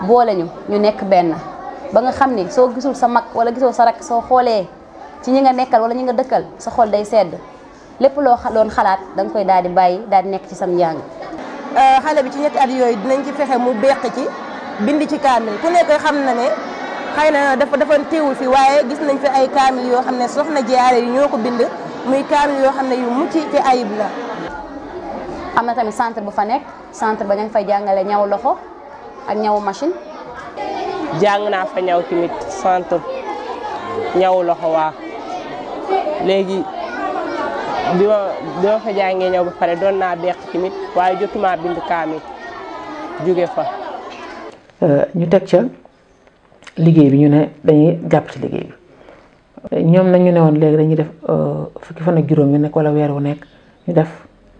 boole ñu ñu nekk benn ba nga xam ni soo gisul sa mag wala gisoo sa rak soo xoolee ci ñi nga nekkal wala ñi nga dëkkal sa xol day sedd lépp loo doon xalaat da nga koy daal di bàyyi daal di nekk ci sam njàng. xale bi ci ñetti at yooyu dinañ ci fexe mu beq ci bind ci kaamil ku nekk xam na ne xëy na dafa dafa teewul fi waaye gis nañ fi ay kaamil yoo xam ne soxna jaare yi ñoo ko bind muy kaamil yoo xam ne yu mucc ci ayib la. am na tamit centre bu fa nekk centre ba ña ngi fay jàngale ñaw loxo ak ñawu machine. jàng naa fa ñaw tamit centre ñaw loxo waa léegi bi ma bi ma fa jàngee ñaw ba pare doon naa beq tamit waaye jotuma bind kaamil jóge fa. ñu teg ca liggéey bi ñu ne dañuy jàpp ci liggéey bi ñoom nag ñu ne woon léegi dañuy def fukki fan ak juróom yu nekk wala weer wu nekk ñu def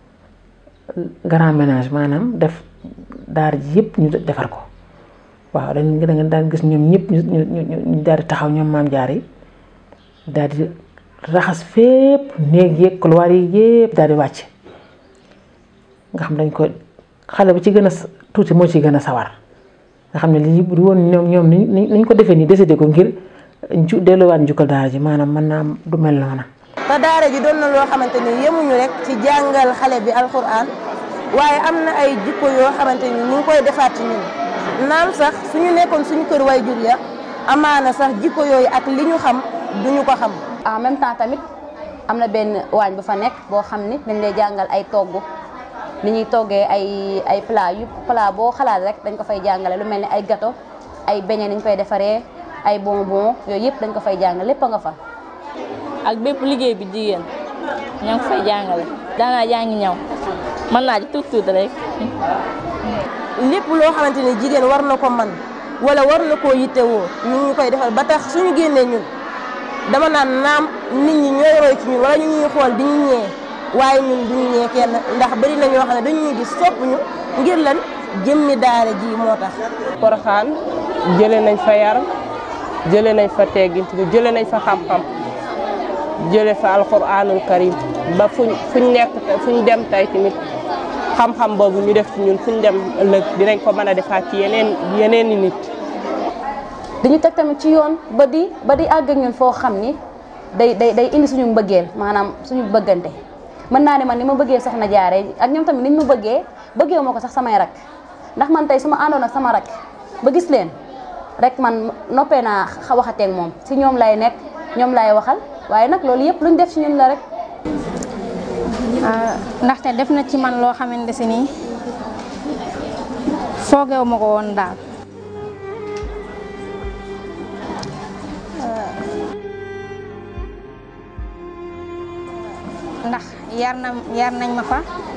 grand ménage maanaam def daar ji yëpp ñu defar ko waaw dañ da nga daan gis ñoom ñëpp ñu ñu ñu daal di taxaw ñoom maam jaar yi daal di raxas fépp néeg yeeg couloir yi yëpp daal di wàcc nga xam dañ ko xale bi ci gën a tuuti moo ci gën a sawar nga xam ne lii bu woon ñoom ñoom ni ñu ko defee nii décidé ko ngir ju delluwaat njukkal daara ji maanaam mën naa am du mel noona te daara ji doon na loo xamante ni yemuñu rek ci jàngal xale bi alxuraan waaye am na ay jikko yoo xamante ni ñu ngi koy defaat ci ñun naam sax suñu nekkoon suñu kër way jur ya amaana sax jikko yooyu ak li ñu xam duñu ko xam. en même temps tamit am na benn waañ bu fa nekk boo xam ni dañ lay jàngal ay togg ni ñuy toggee ay ay plat yu plat boo xalaat rek dañ ko fay jàngale lu mel ni ay gâteau ay beignet ni ñu koy defaree ay bonbon yooyu yëpp dañ ko fay jàngale lépp a nga fa. ak bépp liggéey bi jigéen ñoo ngi fay jàngale daanaa jàngi ñaw mën naa ci tuut tuut rek. lépp loo xamante ni jigéen war na ko man wala war na koo yittewoo ñu ngi koy defal ba tax suñu génnee ñun dama naan naam nit ñi ñooy roy ci ñun wala ñu ñuy xool di ñu ñee waaye ñun duñu ñee kenn ndax bari na ñoo xam ne dañuy gis sopp ñu ngir lan jëmmi daara ji moo tax. Poroxaan jëlee nañ fa yar jëlee nañ fa teggint bi jëlee nañ fa xam-xam jëlee fa alxuraanul karim ba fuñ fuñ nekk fuñ dem tey tamit. xam-xam boobu ñu def ci ñun fuñ dem ëllëg dinañ ko mën a defaat ci yeneen yeneen i nit. dañu teg tamit ci yoon ba di ba di àgg ak ñun foo xam ni day day day indi suñu mbëggeel maanaam suñu bëggante mën naa ne man ni ma bëggee soxna jaare ak ñoom tamit niñ ma bëggee bëggee moo ko sax samay rak ndax man tey su ma àndoon ak sama rak ba gis leen rek man noppee naa waxateeg moom si ñoom lay nekk ñoom lay waxal waaye nag loolu yëpp luñ def ci ñun la rek. ndaxte def na ci man loo xamante si nii foogeewu ma ko woon daal ndax yar na yar nañ ma fa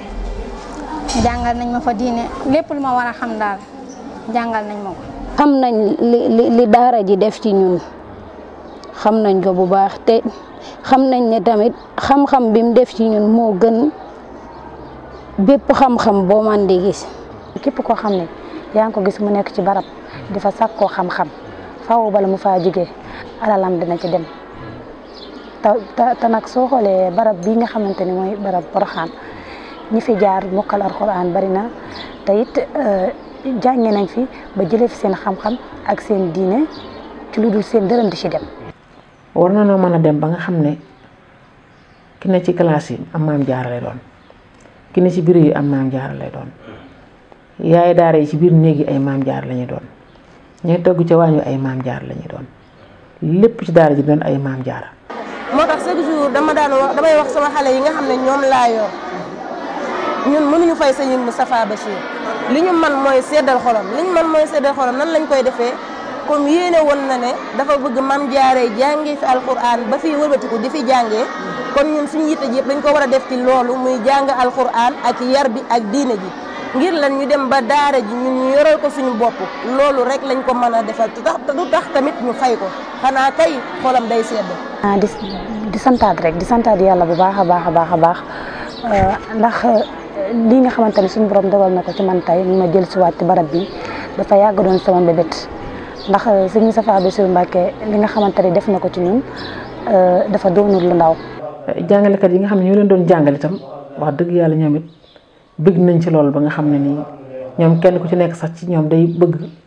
jàngal nañ ma fa diine lépp lu ma war a xam daal jàngal nañ ma ko xam nañ li li li daara ji def ci ñun xam nañ ko bu baax te xam nañ ne tamit xam-xam bi mu def ci ñun moo gën bépp xam-xam boo man di gis. képp koo xam ne yaa ngi ko gis mu nekk ci barab di fa sàkkoo xam-xam faaw bala mu faa jógee alalam dina ci dem te te nag soo xoolee barab bii nga xamante ni mooy barab Poroxaan ñi fi jaar mokkal alxuraan bari na te it jànge nañ fi ba jëlee fi seen xam-xam ak seen diine ci lu dul seen dërëm di ci dem. war na noo mën a dem ba nga xam ne ki ne ci classe yi am maam jaara lay doon ki ne ci bureau yi am maam jaara lay doon yaay daara yi ci biir néeg yi ay maam jaar lañuy doon ñooy togg ca waañu ay maam jaar lañuy doon lépp ci daara ji doon ay maam jaara moo tax chaque jour dama daan wax damay wax sama xale yi nga xam ne ñoom laa yor ñun mënuñu fay sëñ Moustapha Bachir li ñu man mooy seddal xolam li ñu man mooy seddal xolam nan lañ koy defee comme yéene woon na ne dafa bëgg mam jaaree jàngee fi alquran ba fi wëlbatiku di fi jàngee kon ñun suñu yitte ji yëpp dañ ko war a def ci loolu muy jàng alquran ak yar bi ak diine ji ngir lan ñu dem ba daara ji ñun ñu yoral ko suñu bopp loolu rek lañ ko mën a defal te tax du tax tamit ñu fay ko xanaa kay xolam day sedd. ah di di santaat rek di santaat yàlla bu baax a baax a baax a baax ndax lii nga xamante ne suñu borom dogal na ko ci man tey ñu ma jël si waat ci barab bi dafa yàgg doon sama mbébét ndax sëñ Moustapha Bassirou Mbacké li nga xamante ne def na ko ci ñun dafa doonul lu ndaw. jàngalekat yi nga xam ne ñoo leen doon jàngal itam wax dëgg yàlla ñoom it bëgg nañ ci loolu ba nga xam ne nii ñoom kenn ku ci nekk sax ci ñoom day bëgg